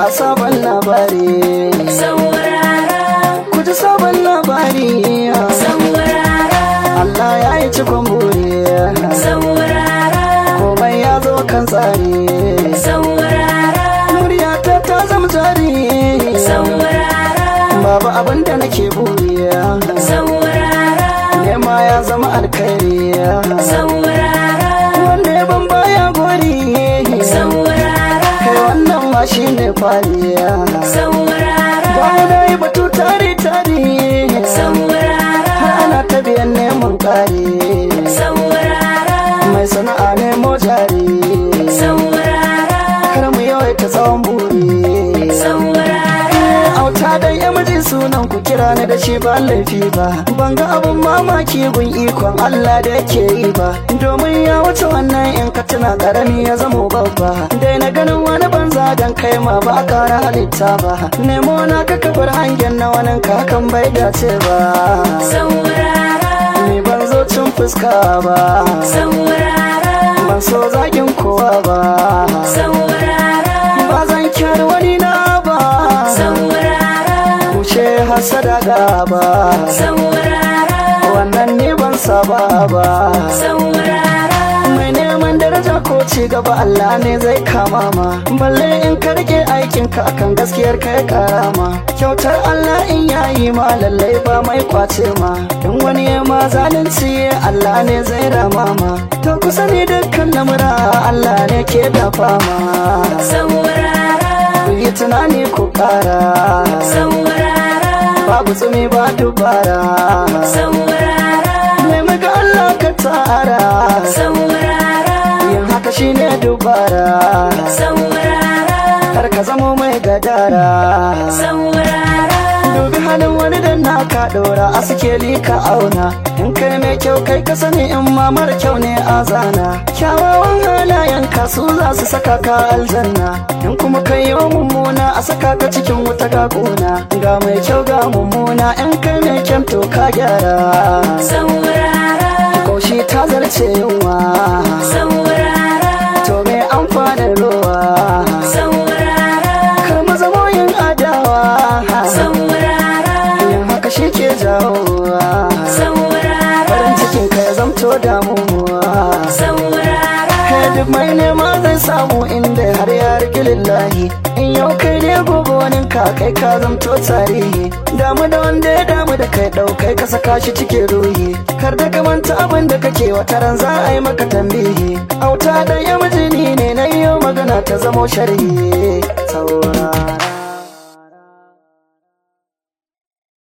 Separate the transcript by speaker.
Speaker 1: ga sabon labari
Speaker 2: saurara
Speaker 1: ku ji sabon labari
Speaker 2: saurara
Speaker 1: Allah ya yi cikon buri
Speaker 2: saurara
Speaker 1: komai ya zo kan tsari
Speaker 2: saurara
Speaker 1: muryata ta zama jari
Speaker 2: saurara
Speaker 1: babu abin da nake buri
Speaker 2: saurara
Speaker 1: nema ya zama alkhairi
Speaker 2: saurara
Speaker 1: wanda ya ban baya gori
Speaker 2: saurara
Speaker 1: kai wannan ma shi ne kwaliya
Speaker 2: saurara
Speaker 1: bayan na yi batu tare tare
Speaker 2: saurara
Speaker 1: har ana ta biyan neman kare
Speaker 2: saurara
Speaker 1: mai sana'a nemo jari
Speaker 2: saurara
Speaker 1: kar mu yawaita tsawon buri
Speaker 2: saurara
Speaker 1: auta dan ya miji sunan ku kira ni da shi ba laifi ba ban ga abun mamaki gun ikon Allah da yake yi ba domin ya wuce wannan in ka tuna karami ya zamo babba dai na ganin wani banza dan kai ma ba kara halitta ba nemo na ka kabar hangen na wani kakan bai dace ba
Speaker 2: saurara
Speaker 1: ni ban zo cin fuska ba
Speaker 2: saurara
Speaker 1: ban so zagin kowa ba
Speaker 2: saurara
Speaker 1: ba zan kyar wani na ba
Speaker 2: saurara
Speaker 1: wuce hasada gaba
Speaker 2: saurara
Speaker 1: wannan ne ban saba ba
Speaker 2: saurara
Speaker 1: mai neman daraja ko ci gaba Allah ne zai kama ma balle in ka rike aikin ka akan gaskiyar ka ya karama kyautar Allah in yayi ma lallai ba mai kwace ma in wani ya ma zalunci Allah ne zai rama ma to kusa ne dukkan lamura Allah ne ke dafa ma
Speaker 2: saurara
Speaker 1: ku yi tunani ku kara
Speaker 2: saurara
Speaker 1: babu tsumi ba dubara
Speaker 2: saurara
Speaker 1: nemi ga Allah ka tara
Speaker 2: saurara
Speaker 1: yin haka shine dubara
Speaker 2: saurara
Speaker 1: kar ka zamo mai gadara
Speaker 2: saurara
Speaker 1: dubi halin wani da naka dora a sikeli ka auna in kai mai kyau kai ka sani in ma mara kyau ne a zana kyawawan halayen ka su za su saka ka aljanna in kuma kai yi mummuna a saka ka cikin wuta ga kuna ga mai kyau ga mummuna in kai mai kyan to ka gyara
Speaker 2: saurara
Speaker 1: kaushi ta zarce yunwa
Speaker 2: saurara
Speaker 1: to me amfanin ruwa
Speaker 2: saurara
Speaker 1: kar mu zamo yin adawa
Speaker 2: saurara
Speaker 1: yin haka shi ke jawowa
Speaker 2: saurara
Speaker 1: farin cikin ka ya zamto damuwa
Speaker 2: saurara
Speaker 1: kai duk mai nema zai samu inda har ya rike lillahi in yau kai ne gobe wani ka kai ka zamto tarihi damu da wanda ya damu da kai ɗaukai ka saka shi cikin ruhi kar da ka manta abin da kake wata ran za a yi maka tambihi auta da ya mijini ne na yau magana ta zamo sharhi saura